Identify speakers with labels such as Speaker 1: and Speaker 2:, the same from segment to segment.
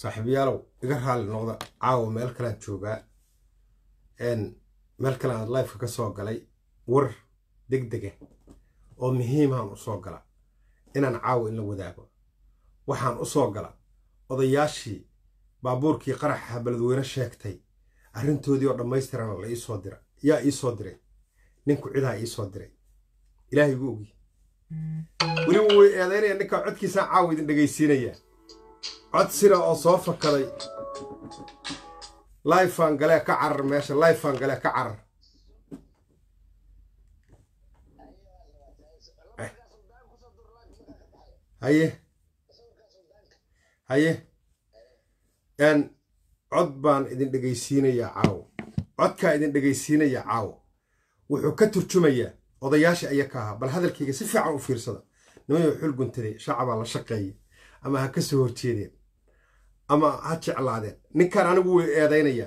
Speaker 1: saaxiibayaalow iga raalli noqda caawa meel kalean joogaa meel kale aan lifeka ka soo galay war deg dega oo muhiimaan u soo gala inaan caawa in la wadaago waxaan u soo gala odayaashii baabuurkii qaraxa beledweyne sheegtay arrintoodii oo dhammaystirana la iisoo dira yaa iisoo diray ninku cidaa iisoo diray ilaahay gu ogi weliba way eedaynaya ninkaa codkiisaan caawa idin dhegaysiinayaa cod sira oo soo fakaday lifan galee ka carar meesha lifan galee ka carar haye haye n cod baan idin dhegaysiinayaa caawo codkaa idin dhegaysiinayaa caawo wuxuu ka turjumayaa odayaashii aya ka ahaa bal hadalkayga si fiican u fiirsada nimayo xul guntaday shacabaa la shaqeeya ama ha ka soo horjeedeen ama ha jeclaadeen ninkan anigu way eedaynayaa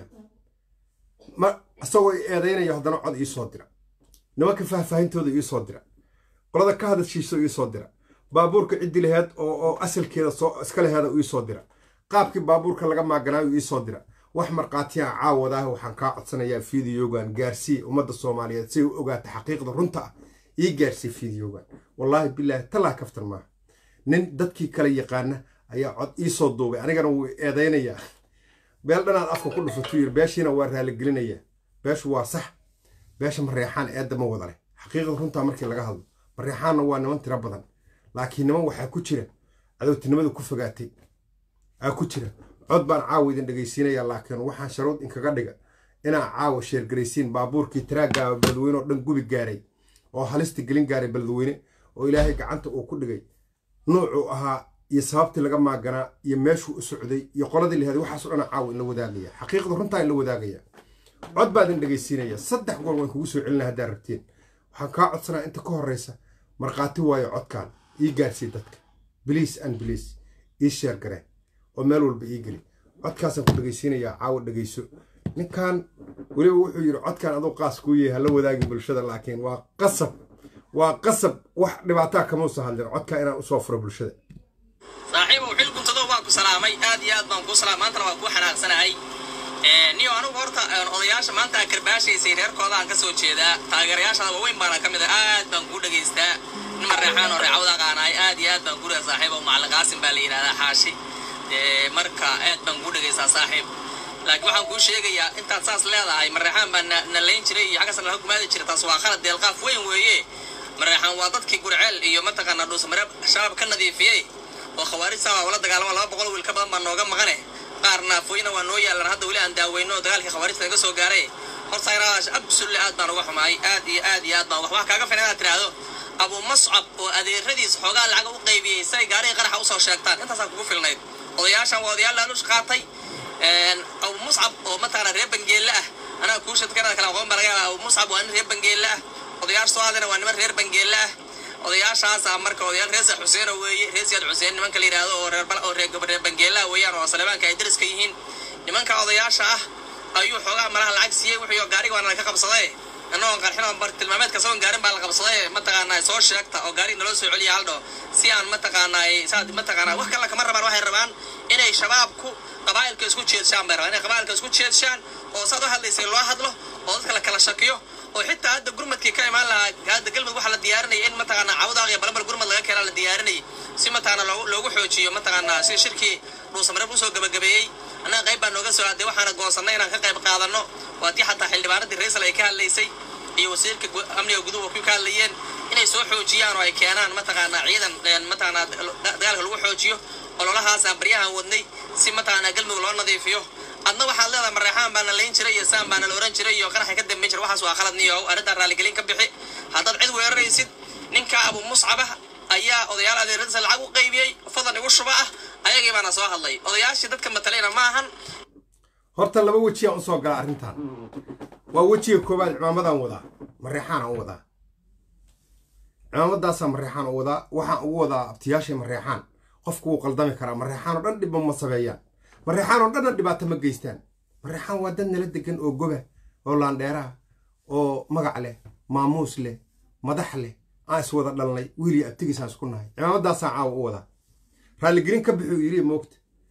Speaker 1: ma isagoo eedaynaya haddana cod iisoo dira nimanka faahfaahintooda iisoo dira qolada ka hadashiiso iisoo dira baabuurka ciddi laheed oo asalkeeda iska laheeda iisoo dira qaabkii baabuurka laga maaganaayo iisoo dira wax markhaatiyaan caawadaah waxaan kaa codsanayaa fideogan gaarsii ummadda soomaaliyeed si ay u ogaata xaqiiqda runta ah ii gaarsii fideogan wallaahi bilaahi talaa kaftan maaha nin dadkii kale yaqaana ayaa cod iisoo duubay anigana wuu eedaynayaa beel dhanaad afka ku dhufatuu yiri beeshiina waa raaligelinayaa beeshu waa sax beesha mareexaan eedda ma wada leh xaqiiqda runtaa markii laga hadlo mareexaanna waa niman tiro badan laakiin niman waxaa ku jira cadowtinimada ku fogaatay aa ku jira cod baan caawa idin dhegaysiinayaa laakiin waxaan sharuud inkaga dhiga inaa caawa sheergaraysiin baabuurkii taraaggaaba beledweyne oo dhan gubi gaaray oo halista gelin gaaray beledweyne oo ilaahay gacanta uu ku dhigay nuucuu ahaa iyo sababtii laga maaganaa iyo meeshuu u socday iyo qoladii laheed waxaaso dhana caawa in la wadaagaya xaqiiqda runtaa in la wadaagaya cod baa idin dhegaysiinaya saddex goor waan kugu soo celina haddaad rabtiin waxaan kaa codsanaa inta ka horraysa markhaati waayo codkaan ii gaarsii dadka biliis an biliis ii sheer gareen oo meel walba ii geli codkaasaan ku dhegaysiinayaa caawa dhegayso ninkan weliba wuxuu yidhi codkaan aduu qaas kuu yahay hala wadaagin bulshada laakiin waa qasab waa qasab wax dhibaataa kamausa hadlin codkaa inaan usoo furo bulshada
Speaker 2: saaxiibow xil guntado waa ku salaamay aad iyo aad baan kuu salaamay maantana waa kuu xanaaqsanahay niyo anigu horta odayaasha maanta aa karbaashaysay reerkooda aan ka soo jeedaa taageerayaashaada waaweyn baana ka mid ah aad baan kuu dhegaystaa niman reexaan oo reecawda aqaanaay aad iyo aad baan kuu dhaga saaxiibow macallin qaasim baa la yidhahdaa xaashi marka aad baan kuu dhegaysaa saaxiib laakiin waxaan kuu sheegayaa intaad saas leedahay mareexaan baa na layn jiray iyo xaggas laga gumaadi jiray taas waa qalad deelqaaf weyn weeye mareexaan waa dadkii gurceel iyo mataqaanaa dhuusamareeb shabaab ka nadiifiyey oo khawaarijta waa ula dagaalama laba boqol wiil ka badan baa nooga maqane qaar naafooyina waa noo yaalan hadda weli aan daaweyno oo dagaalkii khawaarijta naga soo gaaray horta inaadaas absolutely aad baan uga xumaay aad iyo aad iyo aad baan wax kaaga filan inaad tiraahdo abu mascab oo adeeradiis xoogaa lacag u qaybiyey say gaarihii qaraxa usoo sheegtaan intaasaan kugu filnayd odayaashan waa odayaal laalush qaatay abu muscab oo mataqaana reer bangeelle ah anaa kuu shadkanada kale aqoon baa laga yaabaa abu muscab waa nin reer bangeelle ah odayaasha soo hadlayna waa niman reer bangeelle ah odayaashaasa marka odayaal reer sax xuseena weeye reer siyaad xuseen nimanka la yidhaahdo oo reer oo reer reer bangeelaha weeyaan oo saleebaanka ay dariska yihiin nimanka odayaasha ah ayuu xoogaha malaha lacag siiyey wuxuu gaariga waana laga qabsaday annagoo qarxin oo bar tilmaameedka sagoon gaarin baa la qabsaday mataqaanaa soo sheegta oo gaariga naloo soo celiya haldho si aan mataqaanaa saad mataqaanaa wax kale kama rabaan waxay rabaan inay shabaabku qabaa'ilka isku jeedshaan bay rabaan inay qabaa'ilka isku jeedshaan oo saad u hadlaysay loo hadlo oo dadka la kala shakiyo oo xitaa hadda gurmadkii ka imaan lahaa hadda galmud waxaa la diyaarinaya in mataqaanaa cawdaaq iyo balabal gurmad laga keenaa la diyaarinayay si mataqaanaa loogu loogu xoojiyo mataqaanaa si shirkii dhuusamareeb usoo gabagabeeyey annaga qayb baa nooga soo aaday waxaana goosannay inaan ka qayb qaadanno waa tii xataa xildhibaanadii raysal ay ka hadlaysay iyo wasiirka amniga guduhu ku ka hadlayeen inay soo xoojiyaan oo ay keenaan mataqaanaa ciidan mataqaanaa dagaalka lagu xoojiyo ololahaasaan baryahan wadnay si mataqaanaa galmudug loo nadiifiyo adna waxaad leedahay mareexaan baana layn jiray iyo saan baana la oran jiray iyo qaraxa ka dambayn jiray waxaas waa khalad niyow arrintaan raaligelin ka bixi haddaad cid weeraraysid ninka abu muscabah ayaa odayaal adeeradiisa lacag u qaybiyey fadan igu shuba ah ayagii baana soo hadlay odayaashii dadka matalayna ma ahan
Speaker 1: horta laba wejiyaan usoo gala arrintan waa wejiga koowaad cimaamadan wadaa mareexaanaan u wadaa cimaamadaasaan mareexaan u wadaa waxaan ugu wadaa abtiyaashay mareexaan qofku wuu qaldami karaa mareexaan oo dhan dhibba ma sameeyaan mareexaan oo dhanna dhibaato ma geystaan mareexaan waa dad nala degan oo goba oo laandheeraha oo magac leh maamuus leh madax leh aan is wada dhalnay wiiliyo abtigiisaan isku nahay cimaamadaasaan caawa u wadaa raalligelin ka bixuu yiri moogta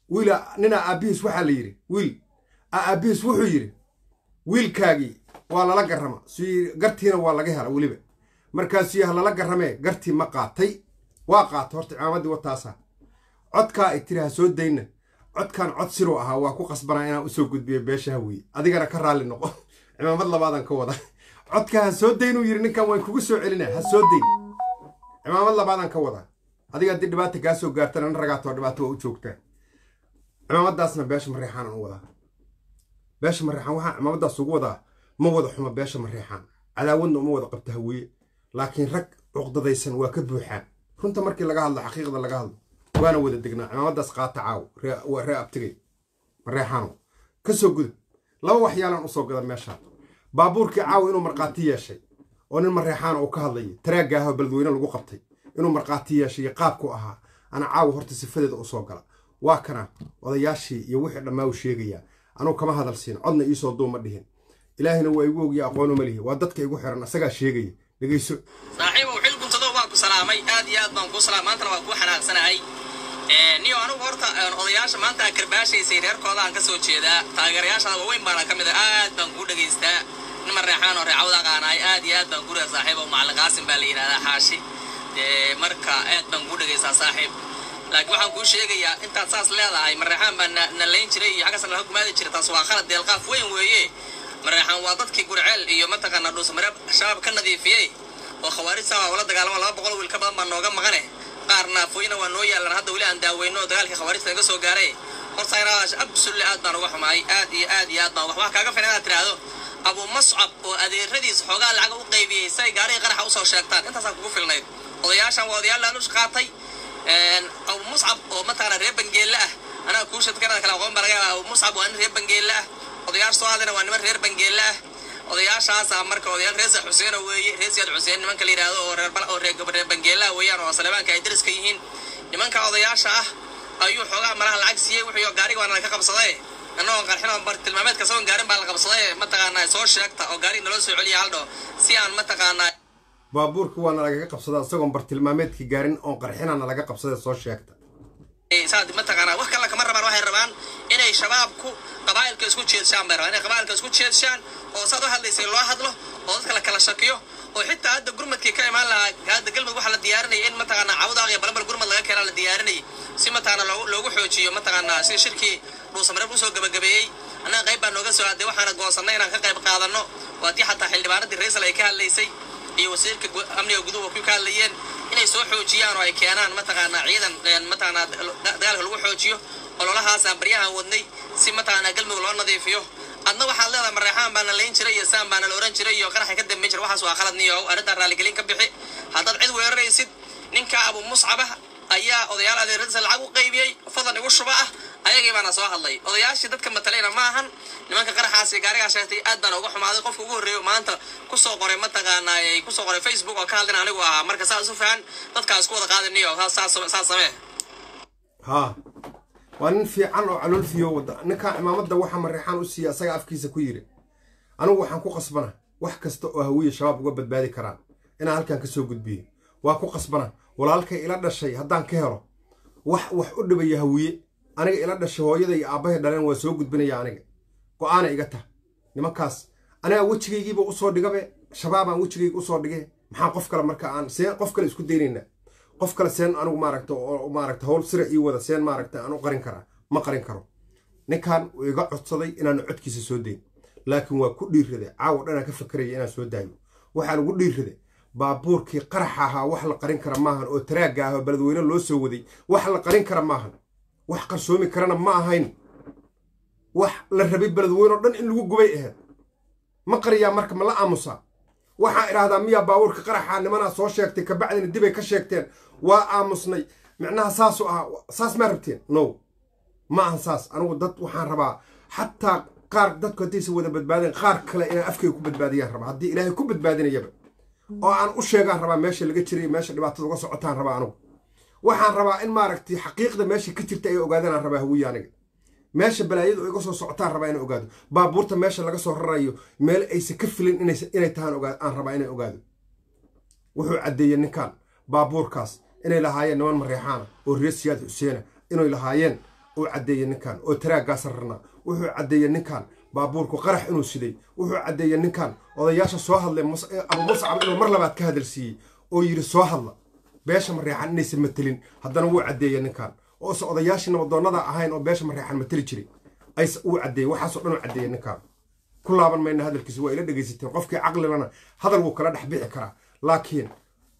Speaker 1: wiila ninaa aabbihiis waxaa la yidhi wiil aabbihiis wuxuu yidhi wiilkaagii waa lala garrama si gartiina waa laga hela weliba markaasuu yaha lala garramee gartii ma qaatay waa qaata horta cimaamaddii wataasa codkaa ay tiri ha soo dayna codkan cod siruu ahaa waa ku qasbanaa inaan usoo gudbiyo beesha hawiye adigana ka raalli noqo cimaamad labaadan ka wada codkaa ha soo daynuu yidhi ninkan waan kugu soo celina ha soo dayn cimaamad labaadan ka wada adiga haddii dhibaata kaa soo gaartana na ragaatoo dhibaato waa u joogtaa cimaamadaasna beesha mareexaanan u wadaa beesha mareexaan waxaa cimaamadaas ugu wadaa ma wada xuma beesha mareexaan cadaawadna uma wada qabta hawiye laakiin rag cuqdadaysan waa ka buuxaan runta markii laga hadlo xaqiiqda laga hadlo waana wada degnaa cimaamadaas qaata caaw waa ree abtigay mareexaano ka soo gudub laba waxyaalaan usoo gada meeshaan baabuurkii caaw inuu markhaati yeeshay oo nin mareexaana uu ka hadlayay taraagga ahoo beledweyne lagu qabtay inuu markhaati yeeshay iyo qaabku ahaa ana caawa horta sifadeeda usoo gala waa kana odayaashii iyo wixii dhammaa u sheegayaa anuu kama hadal siin codna iisoo duuma dhihin ilaahina waa igu ogya aqoonu ma lihi waa dadka igu xiran asagaa sheegaya dhegeyso
Speaker 2: saaxiibow xil guntado waa ku salaamay aad iyo aad baan kuu salaam maantana waa kuu xanaaqsanahay niyo anugu horta odayaasha maanta aa karbaashaysay reerkooda aan ka soo jeedaa taageerayaashada waaweyn baana ka mid a aad baan kuu dhegaystaa nin mareexaan oo reecawda aqaanaay aad iyo aad baan kuu reer saaxiib oo macallin qaasim baa la yidhahdaa xaashi dee marka aad baan kuu dhegaystaa saaxiib laakiin waxaan kuu sheegayaa intaad saas leedahay mareexaan baa na layn jiray iyo xaggasan laga gumaadi jiray taas waa qalad deelqaaf weyn weeye mareexaan waa dadkii gurceel iyo mataqaanaa dhuusmareeb shabaab ka nadiifiyey oo khawaarij saaba ula dagaalama laba boqol wiil ka badan baa nooga maqane qaar naafooyina waa noo yaalan hadda weli aan daaweyno oo dagaalkii khawaarijta naga soo gaaray horta inaadaas absolutely aad baan uga xumaay aad iyo aad iyo aad baan wax kaaga filan inaad tiraahdo abu mascab oo adeeradiis xoogaa lacaga u qaybiyey say gaarihii qaraxa usoo sheegtaan intaasaan kugu filnayd odayaashan waa odayaal laanush qaatay abu muscab oo mataqaana reer bangeelle ah anaa kuu shadkanada kale aqoon baa laga yaabaa abu muscab waa nin reer bangeelle ah odayaasha soo hadlayna waa niman reer bangeelle ah odayaashaasa marka odayaal reesa xuseeno weeye reer siyaad xuseen nimanka la yidhaahdo oo reer oo reer bangeellaha weeyaan oo saleebaanka ay dariska yihiin nimanka odayaasha ah ayuu xoogaa malaha lacag siiyey wuxuu gaariga waana ka qabsaday annagoo qarxin oo bartilmaameedka sagoon gaarin baa la qabsaday mataqaanaa soo sheegta oo gaariga naloo soo celiya haldho si aan mataqaanaa
Speaker 1: baabuurka waana lagaga qabsadaa isagoon bartilmaameedkii gaarin oon qarxinana laga qabsaday soo sheegta
Speaker 2: saad mataqaanaa wax kale kama rabaan waxay rabaan inay shabaabku qabaa'ilka isku jeedshaan bay rabaan inay qabaa'ilka isku jeedshaan oo saad u hadlaysay loo hadlo oo dadka la kala shakiyo oo xitaa hadda gurmadkii ka imaan lahaa hadda galmud waxaa la diyaarinayay in mataqaanaa cawdaaq iyo balabal gurmad laga keenaa la diyaarinayay si mataqaanaa loogu loogu xoojiyo mataqaanaa si shirkii dhuusamareeb usoo gabagabeeyey annaga qayb baa nooga soo aaday waxaana goosannay inaan ka qayb qaadanno waa tii xataa xildhibaanadii raysal ay ka hadlaysay iyo wasiirka amniga guduhu ku ka hadlayeen inay soo xoojiyaan oo ay keenaan mataqaanaa ciidan mataqaanaa dagaalka lagu xoojiyo ololahaasaan baryahan wadnay si mataqaanaa galmudug loo nadiifiyo adna waxaad leedahay mareexaan baana layn jiray iyo saan baana la oran jiray iyo qaraxa ka dambayn jiray waxaas waa qalad niyow arrintaan raaligelin ka bixi haddaad cid weeraraysid ninka abu muscabah ayaa odayaal adeeradiisa lacag u qaybiyey fadan igu shuba ah ayagii baana soo hadlay odayaashii dadka matalayna ma ahan nimanka qaraxaasi gaarigaa sheegtay aad baan uga xumaaday qofka ugu horreeyo maanta kusoo qoray mataqaanaa kusoo qoray facebook oo ka hadlina anigu ahaa marka saas u fahan dadkaa isku wada qaadiniyo saas samee
Speaker 1: haa waa nin fiican oo calool fiyo wada ninkaa cimaamadda waxa mareexaan u siiya asaga afkiisa ku yiri anigu waxaan ku qasbana wax kasta oo hawiye shabaab uga badbaadi karaan inaan halkan ka soo gudbiyo waa ku qasbana walaalkay ila dhashay haddaan ka helo wax wax u dhibaya hawiye aniga ila dhashay hooyada iyo aabbahay dhaleen waa soo gudbinaya aniga go-aana iga tah nimankaas anigaa wejigaygiiba usoo dhigabe shabaabaan wejigayga usoo dhige maxaa qof kale marka aan seen qof kale isku daynayna qof kale seen anigu maaragta oo maaragta howl sira ii wada seen maaragta aan u qarin karaa ma qarin karo ninkan uu iga codsaday inaanu codkiisa soo dayn laakiin waa ku dhiirraday caawa dhanaan ka fakaraya inaan soo daayo waxaa lagu dhiirraday baabuurkii qaraxa ahaa wax la qarin kara maahan oo taraagga ah oo beledweyne loo soo waday wax la qarin kara maahan wax qarsoomi karana ma ahayn wax la rabay beledweyne oo dhan in lagu gubay ahayd ma qariyaa marka ma la aamusaa waxaa idhaahdaa miyaa baabuurka qaraxa nimanaa soo sheegtay kabacdina dibay ka sheegteen waa aamusnay micnaha saasu ahaa saas maa rabteen no ma ahan saas anigu dad waxaan rabaa xataa qaar dadku haddaysa wada badbaadeen qaar kale inaan afkayga ku badbaadiyaan rabaa haddii ilaahay ku badbaadinayaba oo aan u sheegaan rabaa meesha laga jiray meesha dhibaatada uga socotaan rabaa anigu waxaan rabaa in maaragtay xaqiiqda meesha ka jirta ay ogaadaan rabaa hawiye aniga meesha balaayadu iga soo socotaan rabaa inay ogaado baabuurta meesha laga soo rarayo meel aysan ka filin inay tahaan aan rabaa inay ogaado wuxuu caddeeyey ninkan baabuurkaas inay lahaayeen niman mareexaana oo reer siyaad xuseena inay lahaayeen uu caddeeyey ninkan oo taraaggaa sararnaa wuxuu caddeeyey ninkan baabuurku qarax inuu siday wuxuu caddeeyey ninkan odayaasha soo hadlay abu muscab inuu mar labaad ka hadalsiiyey oo yidhi soo hadla beesha mareexan inaysan matelin haddana wuu caddeeyey ninkan oose odayaashii nabadoonnada ahayn oo beesha mareexan mateli jiray wuu caddeeyey waxaasoo dhan uu caddeeyey ninkan ku laaban mayna hadalkiisa waa ila dhegaysateen qofkii caqlilana hadal wuu kala dhex bixi karaa laakiin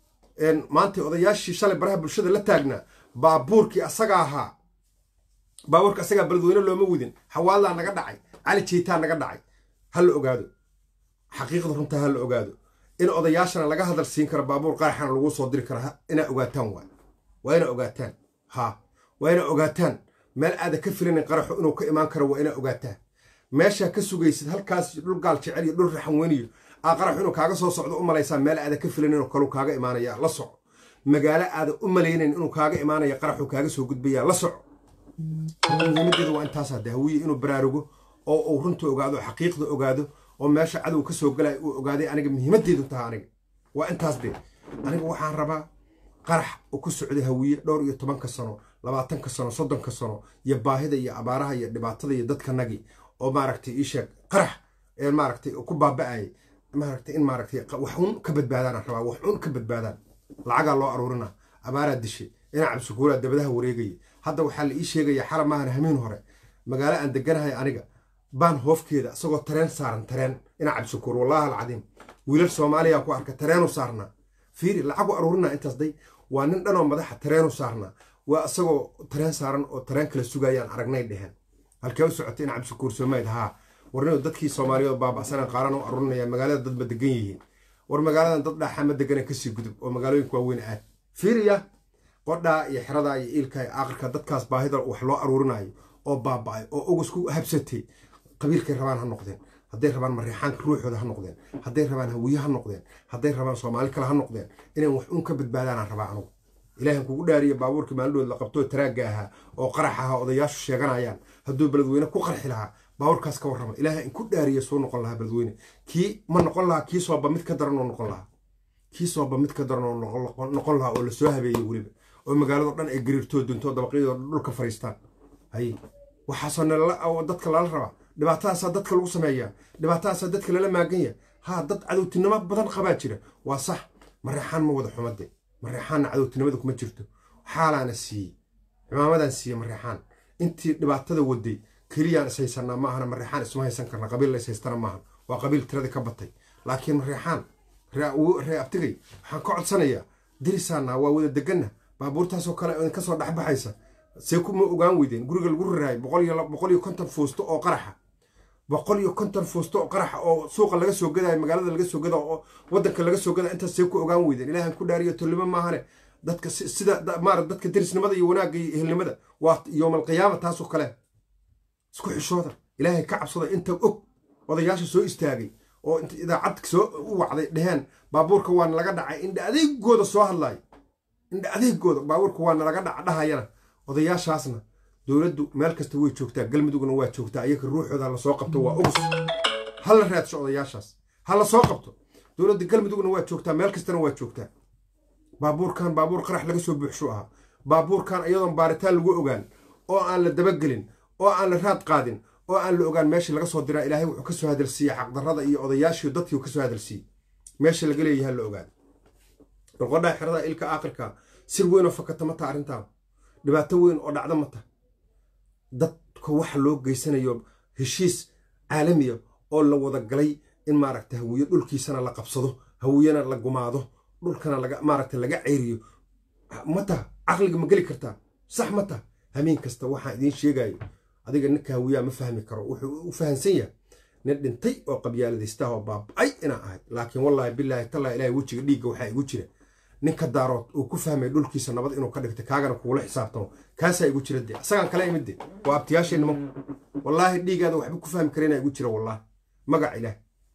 Speaker 1: maanta odayaashii shalay baraha bulshada la taagnaa baabuurkii asaga ahaa baabuurka asagaa beledweyne looma wadin xawaaldaa naga dhacay cali jeytaa naga dhacay ha la ogaado xaqiiqda runtaa ha la ogaado in odayaashana laga hadal siin karo baabuur qaraxana lagu soo diri kara inaa ogaataan waa waa inaa ogaataan ha waa inaa ogaataan meel aada ka filanin qaraxo inuu ka imaan karo waa inaa ogaataan meeshaa ka sugaysid halkaas dhul gaal jecel iyo dhul raxan weyniyo aa qaraxu inuu kaaga soo socdo u malaysaa meel aada ka filanin oo kaleu kaaga imaanaya la soco magaalo aada u malaynayn inuu kaaga imaanaya qaraxu kaaga soo gudbaya la soco muhiimadeedu waa intaasaa de hawiye inuu baraarugo oo uu runta ogaado xaqiiqda ogaado oo meesha cadow ka soo galay uu ogaaday aniga muhiimadeedu taha aniga waa intaas de aniga waxaan rabaa qarax uu ku socday hawiye dhowr iyo tobanka sano labaatanka sano soddonka sano iyo baahida iyo abaaraha iyo dhibaatada iyo dadkanagii oo maaragtay ii sheeg qarax ee maaragtay ku baaba'ayay maaragtay in maaragtay wax un ka badbaadaan rabaa wax un ka badbaadaan lacagaa loo aruurinaa abaaraa dishay inaa cabsikuulaa dabadaha wareegaya hadda waxaa la ii sheegaya xala maahan hamiin hore magaalo aan deganahay aniga baan hoofkeeda isagoo tareen saaran tareen inaa cabsikuur wallaahi alcadiim wiilal soomaaliya ku arka tareenu saarnaa fiiri lacagu aruurinaa intaas day waa nin dhanoo madaxa tareenu saarnaa waa isagoo tareen saaran oo tareen kala sugayaan aragnay dheheen halkee u socotay in cabsikuur soomayd haa warninu dadkii soomaaliyeed baaba'sanaan qaaran u aruurinaya magaalada dad ma degan yihiin war magaaladan dad dhaaxa ma degana kasii gudub oo magaalooyinka waaweyn aad fiiriya qodhaa iyo xeradaa iyo iilka iyo aakhirka dadkaas baahida wax loo aruurinayo oo baaba'ay oo ugus ku habsatay qabiilkay rabaan ha noqdeen hadday rabaan mareexaanka ruuxooda ha noqdeen hadday rabaan hawiye ha noqdeen hadday rabaan soomaali kale ha noqdeen inay wax un ka badbaadaanaan rabaa anugu ilaahan kugu dhaariya baabuurkii maalidhood la qabtoo taraagga ahaa oo qarax ahaa odayaashu sheeganayaan hadduu beledweyne ku qarxi lahaa baabuurkaas ka warrama ilaaha in ku dhaariya soo noqon lahaa beledweyne kii ma noqon lahaa kii sooba mid ka daran oo noqon lahaa kii sooba mid ka daran oo noqon lahaa oo lasoo habeeyey weliba oo magaalado dhan ay gariirtoo duntoo dabaqyadoo dhulka fariistaan haye waxaasoo nalala dadka lala rabaa dhibaatadaasaa dadka lagu sameeyaa dhibaatadaasaa dadka lala maaganya haa dad cadowtinimo badan qabaa jira waa sax mareexaan ma wada xumade mareexaanna cadowtinimada kuma jirto xaalaana siiyey cimaamadan siiyey mareexaan intii dhibaatada waday keliyaan is haysanaa maahana mareexaan isma haysan karna qabiil la is haystana maahan waa qabiil tiradii ka batay laakiin mareexaan ree abtigay waxaan ka codsanayaa dirisaana waa wada deganna baabuurtaasoo kale idinka soo dhexbaxaysa see kuma ogaan weydeen guriga lagu raraayay boqol iyo konton fuusto oo qaraxa boqol iyo konton fuusto oo qaraxa oo suuqa laga soo gadaayo magaalada laga soo gadaa oo wadanka laga soo gadaa intaas see ku ogaan weydeen ilaahan ku dhaariyo tolnimo maahane dadka sida maara dadka derisnimada iyo wanaagga iyo ehelnimada waa yowmalqiyaama taasoo kale isku xishooda ilaahay ka cabsada inta og odayaasha soo istaagay oo inta idaacad soo u wacday dheheen baabuurka waana laga dhacay indha adeegooda soo hadlayo indha adeegooda baabuurka waana laga dhaca dhahayana odayaashaasna dowladdu meel kasta way joogtaa galmudugna waa joogtaa ayaga ruuxooda hala soo qabto waa ugus hala raadsho odayaashaas hala soo qabto dowladda galmudugna waa joogtaa meel kastana waa joogtaa baabuurkan baabuur qarax laga soo buuxshu ahaa baabuurkan iyadoon baaritaan lagu ogaan oo aan la dabagelin oo aan la raad qaadin oo aan la ogaan meeshii laga soo diraa ilaahay wuxuu ka soo hadalsiiyey xaqdarrada iyo odayaashii dadkii ka soo hadalsiiyey meesha laga leeyahay la ogaado balqodhaa xerada ilka aakhirka sir weyn oo fakata ma taha arrintaan dhibaato weyn oo dhacda ma taha dadka waxa loo geysanayo heshiis caalamiya oo la wada galay in maaragta hawiye dhulkiisana la qabsado hawiyena la gumaado dhulkana laga maaragta laga ceyriyo ma taha caqliga ma geli kartaa sax ma taha hameen kasta waxaan idiin sheegayo adiga ninka hawiyaa ma fahmi karo wuxuu u fahansan yahay nin dhintay oo qabyaaladaystaah oo baaba'ay inaan ahay laakiin wallaahi bilaahi tallaa ilahay wejiga dhiigga waxaa igu jira ninka daarood uu ku fahmay dhulkiisa nabad inuu ka dhigtay kaagana kugula xisaabtamo kaasaa igu jira de isagaan kala imid de waa abtiyaashee nimanku wallaahi dhiigaada waxba ku fahmi kareenaa igu jira wallaahi magac ilaah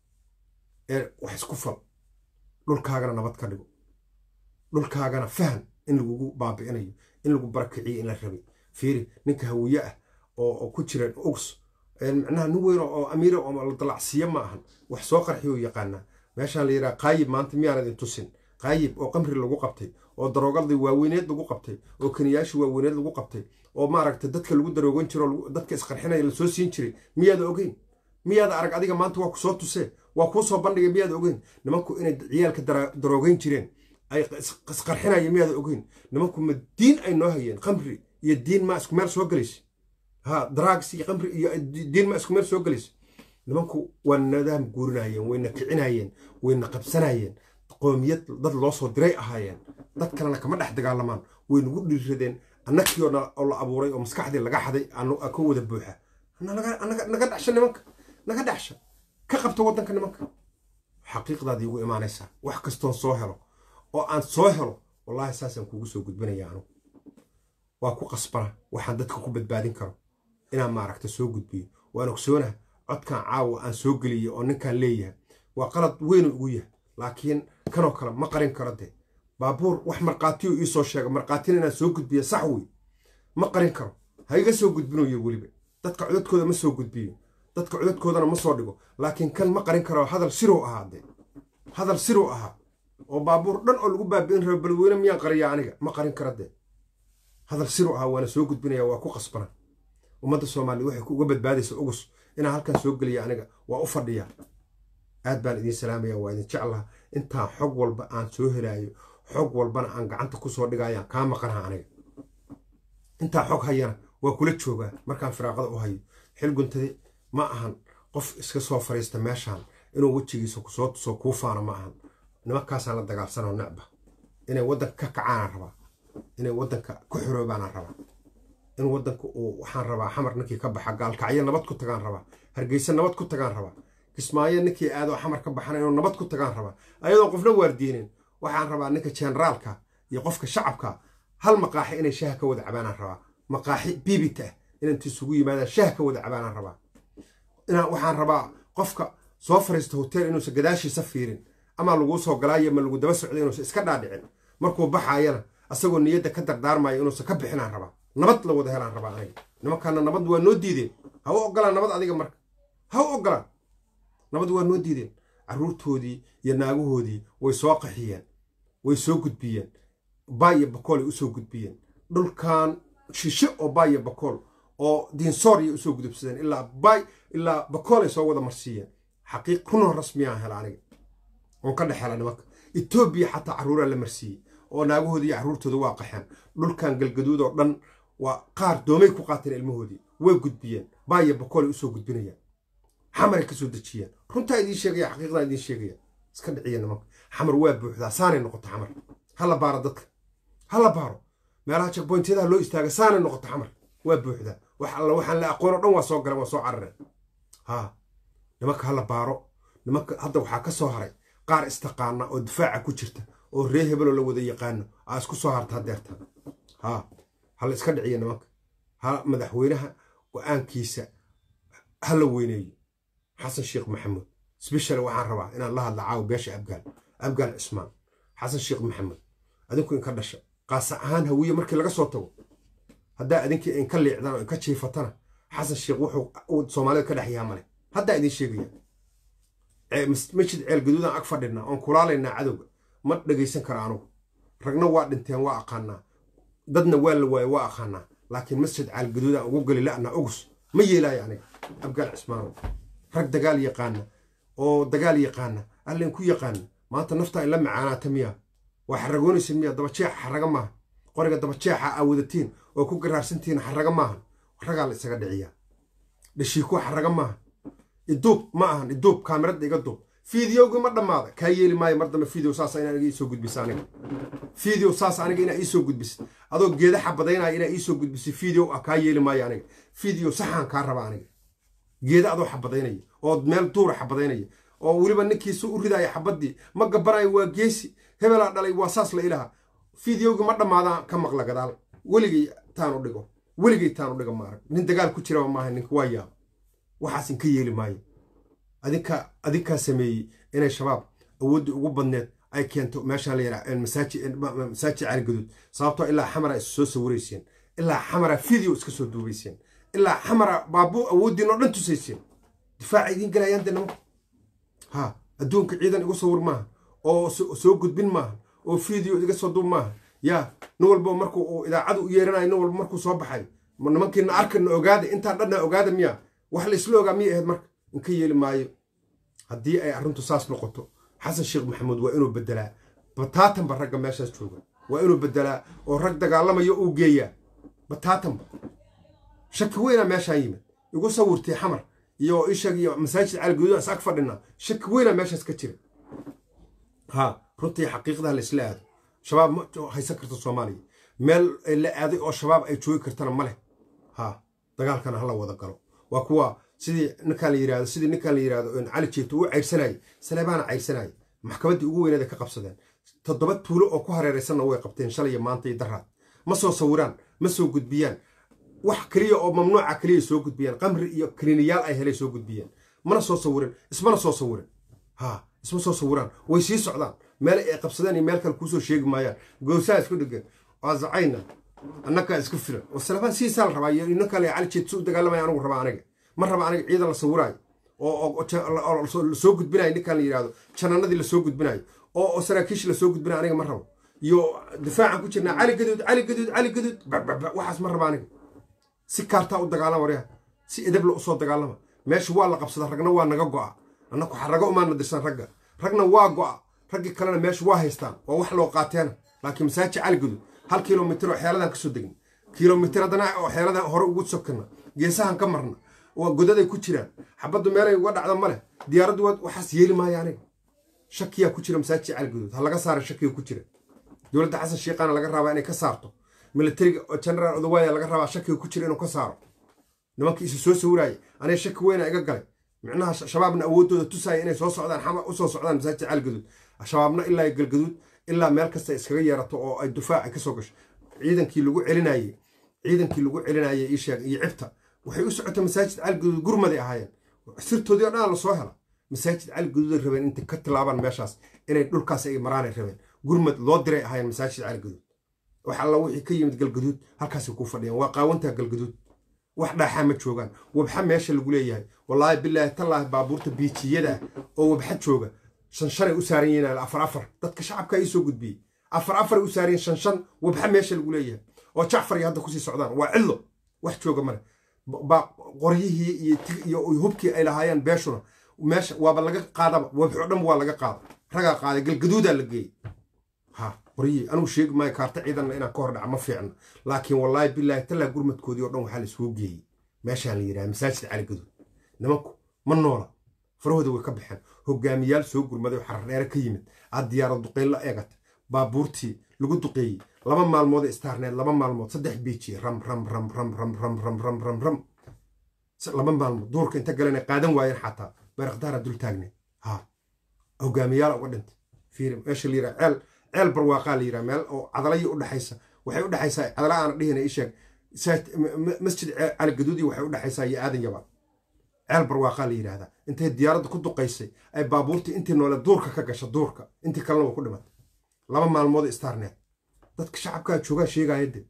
Speaker 1: ee wax isku fal dhulkaagana nabad ka dhigo dhulkaagana fahan in lagugu baabi'inayo in lagu barakiciyo in la rabay fiiri ninka hawiye ah oo ku jira ugs micnaha nin weyn oo amiira oo la dalacsiiya ma ahan wax soo qarxiyo yaqaanaa meeshaan la yidhaha qaayib maanta miyaan idin tusin qaayib oo qamri lagu qabtay oo daroogadii waaweyneed lagu qabtay oo kaniyaashii waaweyneed lagu qabtay oo maaragta dadka lagu daroogan jiro dadka isqarxinaya lasoo siin jiray miyaada ogeyn miyaada arag adiga maanta waa ku soo tusee waa kuu soo bandhigay miyaada ogeyn nimanku inay ciyaalka daroogeyn jireen ay isqarxinaya miyaada ogeyn nimanku ma diin ay noo hayeen khamri iyo diin ma isku meel soo gelaysa ha drugs iyo khamri iyo diin ma isku meel soo gelaysa nimanku waa nadaam guurinayeen wayna kicinayeen wayna qabsanayeen qoomiyad dad loo soo diray ahaayeen dad kalena kama dhex dagaalamaan way nagu dhiiradeen annagii oo la abuuray oo maskaxdii laga xaday ka wada buuxa naga dhexsha nimanka naga dhexsha ka qabta waddanka nimanka xaqiiqdaadii ugu imaanaysaa wax kastoon soo helo oo aan soo helo wallaahi saasaan kuugu soo gudbinaya anugu waa ku qasbana waxaan dadka ku badbaadin karo inaan maaragta soo gudbiyo waan ogsoonaha codkan caawa aan soo geliyey oo ninkaan leeyahay waa qalad weynu ugu yahay laakiin kanoo kale ma qarin karo dee baabuur wax markhaatiyo ii soo sheega markhaatina inaan soo gudbiyo sax wey ma qarin karo ha iga soo gudbinayo weliba dadka codadkooda ma soo gudbiyo dadka codadkoodana ma soo dhigo laakiin kan ma qarin karo hadal sirow ahaa dee hadal sirow ahaa oo baabuur dhan oo lagu baabi'in rabo balweyne miyaan qariya aniga ma qarin karo dee hadal sirow ahaa waana soo gudbinaya waa ku qasbana ummadda soomaaliya waxay uga badbaadaysa ugus inaan halkan soo geliya aniga waa u fadhiyaa aad baan idiin salaamaya waa idin jeclaha intaan xog walba aan soo helaayo xog walbana aan gacanta kusoo dhigayaan kaa maqanaha aniga intaa xog hayana waa kula joogaa markaan firaaqada u hayo xil guntade ma ahan qof iska soo fariista meeshaan inuu wejigiisa kusoo tuso kuu faano ma ahan nimankaasaan la dagaalsanoo necba inay waddanka ka kacaanaan rabaa inay waddanka ku xoroobaanaan rabaa in waddanka uu waxaan rabaa xamar ninkii ka baxa gaalkacyo nabad ku tagaan rabaa hargeysa nabad ku tagaan rabaa kismaayo ninkii aadoo xamar ka baxana inuu nabad ku tagaan rabaa ayadoo qofna waardiinin waxaan rabaa ninka generaalka iyo qofka shacabka hal maqaaxi inay shaha ka wada cabaanaan rabaa maqaaxi biibita ah inanti isugu yimaadaan shaha ka wada cabaanaan rabaa waxaan rabaa qofka soo fariista hotel inuusan gadaashiisa fiirin ama laguu soo galaayo ma lagu daba socdo inuusan iska dhaadhicin markuu baxaayana asagoo niyadda ka dardaarmayo inuusan ka bixinaan rabaa nabad la wada helaan rabaa aniga nimankaana nabad waa noo diideen ha u ogolaan nabad adiga marka ha u ogolaan nabad waa noo diideen carruurtoodii iyo naagahoodii way soo qaxiyeen way soo gudbiyeen baaya bakoolay usoo gudbiyeen dhulkan shishe oo baaya bakool oo diinsooriyay usoo gudubsadeen ilaa bay ilaa bakoolay soo wada marsiiyeen xaqiiq runoo rasmiyaan hela aniga oon ka dhex hela nimanka etoobiya xataa carruuraa la marsiiyey oo naagahoodii iyo carruurtooda waa qaxeen dhulkan galgaduud oo dhan waa qaar doomay ku qaateen ilmahoodii way gudbiyeen baaya bakoolay usoo gudbinayaan xamaray kasoo dejiyeen runtaa idiin sheegaya xaqiiqdaa idiin sheegaya iska dhiciya nimanka xamar waa buuxdaa saanay noqoto xamar hala baaro dadka hala baaro meelaha jagboyntyadaha loo istaaga saanay noqoto xamar waa buuxdaa wax alla waxaan la aqoon oo dhan waa soo galeen waa soo carareen haa nimanka hala baaro nimanka hadda waxaa ka soo haray qaar istaqaana oo difaaca ku jirta oo ree hebeloo la wada yaqaano aa isku soo harta hadeerta haa hala iska dhiciya nimanka ha madaxweynaha go-aankiisa ha la weyneeyo xasan sheekh maxamuud sbeshal waxaan rabaa inaan la hadla caawo beesha abgaal abgaal cismaan xasan sheekh maxamuud adinku inka dhasha qaasa ahaan hawiye markii laga soo tago haddaa idinkii inka liicdaan oo inka jiifatana xasan sheekh wuxuu soomaalida ka dhex yaha male haddaa idin sheegaya masjid ceel gaduudaan ag fadhinaa oon kulaalaynaa cadowga ma dhegaysan kara anugu ragna waa dhinteen waa aqaanaa dadna waa la waaye waa aqaanaa laakiin masjid ceel gaduudaan ugu geli la'na ugus ma yeelaayo aniga abgaal cismaanow rag dagaal yaqaana oo dagaal yaqaana allen ku yaqaana maanta naftaa ila macaanaata miya waa xaragoonaysa miya dabajeexa xaraga maaha qoriga dabajeexa aa wadatiin oo ku garaarsantihiin xaraga maahan ragaa la isaga dhiciyaa dhashiikuwa xaraga maaha iduub ma ahan iduub kaamirada iga duub fideogii ma dhammaada kaa yeeli maayo mar dambe fideo saas inaa iga iisoo gudbisa aniga fideo saas aniga inaa iisoo gudbisid adoo geeda xabadaynaya inaa iisoo gudbisid fideo ah kaa yeeli maayo aniga fideo saxaan kaa raba aniga geeda adoo xabadaynaya oo meel duura xabadaynaya oo weliba ninkiisa u ridaya xabadii ma gabanayo waa geesi hebelaa dhalay waa saas la ilaha fideogii ma dhammaadaan ka maqla gadaal weligay taanu dhigo weligay taanu dhigo maarag nin dagaal ku jiraba maaha ninka waa yaaba waxaas inka yeeli maayo adinka adinkaa sameeyey inay shabaab awooddii ugu badneed ay keento meeshaan la yidhaha masaajid caligaduud sababtoo ilaa xamara is soo sawirayseen ilaa xamara video iska soo duubayseen ilaa xamara baabuu awooddiin oo dhan tusayseen difaaca idiin galayaan dee nimanku ha adduunka ciidan igu sawir maaha oo soo gudbin maaha oo video iga soo duub maaha yaa nin walba markuu uu idaacadu u yeeranayo nin walba markuu soo baxayo ma nimankiina arkana ogaada intaan dhanna ogaada miya wax la isla ogaa miyay ahayd marka inka yeeli maayo haddii ay arrintu saas noqoto xasan sheekh maxamuud waa inuu bedelaa bataatanba ragga meeshaas jooga waa inuu bedelaa oo rag dagaalamayo uu geeyaa bataatanba shaki weynaa meeshaa yimid igu sawirtay xamar iyo ishag iyo masaajid caligaduud is ag fadhinaa shaki weynaa meeshaas ka jira ha runtii xaqiiqdaha laisla aado shabaab ma haysan karta soomaaliya meel la aaday oo shabaab ay joogi kartana ma leh ha dagaalkana hala wada galo waa kuwa sidii ninkaan la yirahdo sidii ninkaan la yirahdo cali jeeto uu cayrsanayay saleebaana cayrsanayay maxkamaddii ugu weyneed ay ka qabsadeen toddoba tuulo oo ku hareeraysanna way qabteen shalay maanta iyo daraad ma soo sawiraan ma soo gudbiyaan wax keliya oo mamnuuca keliya soo gudbiyaan qamri iyo kaniiniyaal ay helay soo gudbiyaan mana soo sawirin ismana soo sawirin ha isma soo sawiraan way sii socdaan meel ay qabsadeen iyo meel kale kuusoo sheegi maayaan gowsaa isku dhegan waa zacayna annagaa isku filan wasalabaan siisaa la rabaa iyo ninkaan cali jeed su u dagaalamaya anigu rabaa aniga ma raba aniga ciidan la sawiraayo oo lasoo gudbinayo ninkaan la yidhahdo jananadii lasoo gudbinayo oo saraakiishi lasoo gudbinayo aniga ma rabo iyo difaacan ku jirnaa cali gaduud cali gaduud cali gaduud waxaas ma raba aniga si kaartaa u dagaalama waryaha si edabla usoo dagaalama meesha waa la qabsada ragna waa naga go'a annaku xarago umaana dirsan ragga ragna waa go'a raggii kalena meesha waa haystaan waa wax loo qaateena laakiin masaajid cali gaduud hal kilomitir oo xeeladan kasoo degna kilomitir haddana oo xeeladan hore ugu sokana geesahan ka marna waa godaday ku jiraan xabaddu meelay uga dhacda ma leh diyaaraddu waxaas yeeli maayo aniga shakiyaa ku jira masaajid cali gaduud ha laga saara shakiga ku jira dowladda xasan sheekhaana laga rabaa inay ka saarto militariga generaal odawaaya laga rabaa shakiga ku jira inuu ka saaro nimankii isu soo sawiraaya aniga shaki weyna iga galay micnaha shabaabna awooddooda tusaya inay soo socdaan xama usoo socdaan masaajid cali gaduud shabaabna ilaa galgaduud ilaa meel kasta iskaga yeerato oo ay dufaac ay kasoo gasho ciidankii lagu celinayey ciidankii lagu celinayey ii sheeg iyo cibta waxay u socotay masaajid cali gaduud gurmaday ahaayeen sirtoodii oo dhan lasoo hela masaajid cali gaduuday rabeen intay ka tilaabaan meeshaas inay dhulkaas ay maraanay rabeen gurmad loo diray ahaayeen masaajid cali gaduud wax alla wixii ka yimid galgaduud halkaasay ku fadhiyaan waa qaawantaa galgaduud wax dhaaxaa ma joogaan wabxa meesha lagu leeyahay wallaahi bilaahi tallaahi baabuurta biijiyada oo wabxa jooga shan shanay u saaran yihiin afar afar dadka shacabka ii soo gudbiyey afar afaray u saaran yihiin shan shan wabxa meesha lagu leeyahay oo jacfar iyo hadda kusii socdaan waa cillo wax jooga male qoryihii iyo hubkii ay lahaayeen beeshuna meesha waaba laga qaadaba wabxo dhan waa laga qaada ragaa qaaday galgaduudaa la geeyey ha qoryihii anigu sheegi maayo kaarta ciidanna inaan ka hor dhaca ma fiicno laakiin wallaahi bilaahi tallaa gurmadkoodii oo dhan waxaa la isugu geeyey meeshaan la yidhaha masaajid cali gaduud nimanku ma noola farahooda way ka baxeen hogaamiyaal soo gurmaday oo xardheere ka yimid aad diyaarad duqeyn la eegata baabuurtii lagu duqeeyey laba maalmood istaarneed laba maalmood saddex biiji ram ram ram ram ram ram ram ram ram ram laba maalmood duurka inta galena qaadan waayeen xataa bayrakdaara dul taagneed ha hogaamiyaala uga dhintay fiiri meesha la yidhaha ceel ceel barwaaqaa la yidhaha meel oo cadalayi u dhexaysa waxay u dhexaysaa cadala aana dhihina isheeg masjid cali gaduudi waxay u dhexaysaa iyo aadan yabaan ceel barwaaqaa la yidhaahdaa intay diyaaradda ku duqaysay ay baabuurtii intii noole duurka ka gasha duurka intii kalena waa ku dhimatay laba maalmood istaarneed dadka shacabkaa joogaa sheegaya de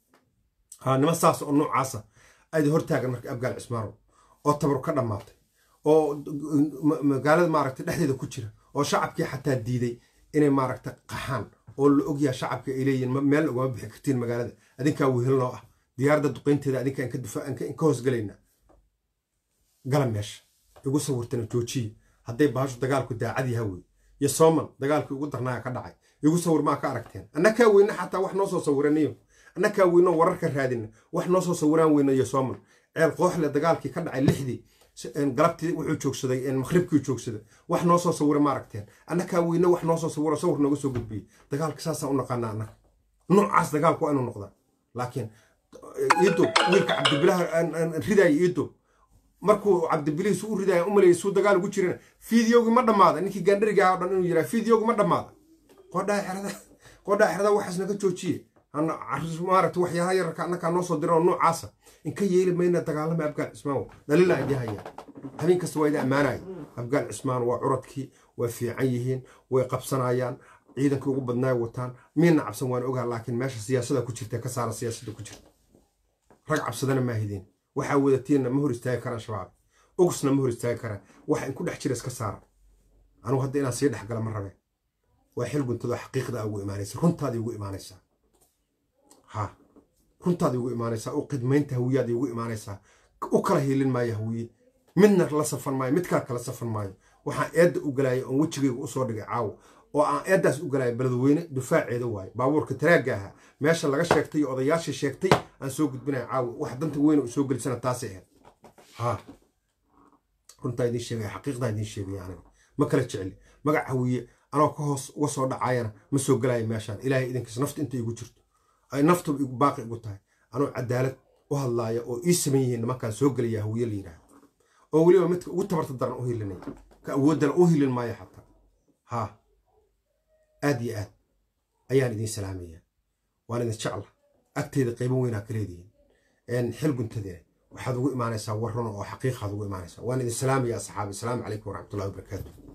Speaker 1: ha nima saas oo noocaasa ayda hortaagan marka abgaal cismaanow oo tabar ka dhammaatay oo magaalada maaragtay dhexdeeda ku jira oo shacabkii xataa diiday inay maaragta qaxaan oo la ogyaha shacabka ay leeyihin meel ugama bixi kartiin magaalada adinkaa wehel noo ah diyaaradda duqaynteeda adinkaa inka difaa inka hoosgalaynaa gala meesha igu sawirtana joojiya hadday baashu dagaalku daacad yaha wey iyo sooman dagaalkii ugu darnaaga ka dhacay igu sawir maa ka aragteen annakaa weyne xataa wax noo soo sawiranayo annakaa weyno wararka raadina wax noo soo sawiraan weyno iyo sooman ceel kooxle dagaalkii ka dhacay lixdii galabtii wuxuu joogsaday maqhribkii joogsaday wax noo soo sawira ma aragteen annakaa weyne wax noo soo sawiro sawir nooga soo gudbiyey dagaalka saasaan u naqaana annaga noocaas dagaalku waa inuu noqdaa laakiin iidob wiilka cabdibilaha ridaaya iidob markuu cabdibilihiis u ridaya u maleeyay suu dagaal ugu jirana fiidiyowgi ma dhammaada ninkii gaandhariga oo dhan inuu yiraa fiidiyowgi ma dhammaada qodhaa xerada qodhaa xerada waxaas naga joojiye maaragta waxyaalaha yararka annakaa noo soo diran oo noocaasa inka yeeli mayna dagaalama abgaal cismaan dhaliila idin hayaa habeen kasta waa idin ammaanaya abgaal cismaan waa curadkii way fiican yihiin way qabsanayaan ciidankii ugu badnaay wataan miina cabsan waan ogaa laakiin meesha siyaasada ku jirta ka saara siyaasada ku jirta rag cabsadana maahideen waxaa wadatiinna ma hor istaagi karaan shabaab ugsna ma hor istaagi karaan waxa inku dhex jira iska saara anugu hadda inaan sii dhexgala ma rabeen waa xil guntadoo xaqiiqda ugu imaanaysa runtaadii ugu imaanaysaa ha runtaad igu imaanaysaa u qidmaynta hawiyaad igu imaanaysaa u kala hiilin maayo hawiye midna la safan maayo mid kale kala safan maayo waxaan eedda u galaaya oon wejigayga usoo dhigay caawo oo aan eeddaas u galaya beledweyne dufaaceeda waaye baabuurka taraagga ahaa meesha laga sheegtay iyo odayaashii sheegtay aan soo gudbinaya caawo wax danta weyne u soo gelisana taasay ahayd ha runtaa idiin sheegaya xaqiiqdaa idiin sheegaya aniga ma kala jecli magac hawiye anoo ka hoos uga soo dhacayana ma soo galaya meeshaan ilaahay idinkiis nafta inta igu jirto ay naftuba igu baaqi igu tahay anoo cadaalad u hadlaaya oo ii saman yihiin nimankaan soo gelaya hawiye la yidhaahdo oo weliba midka ugu tabarta daran u hilinaya ka awooddana u hilin maayo xataa haa aad iyo aad ayaan idiin salaamaya waan idin jecla agteeda qaybo weynaa ka leedihiin xil guntadeena waxaad ugu imaanaysaa warrano oo xaqiiqaad ugu imaanaysaa waan idin salaamaya asxaabi asalaamu calaykum waraxmatullahi wabarakaatu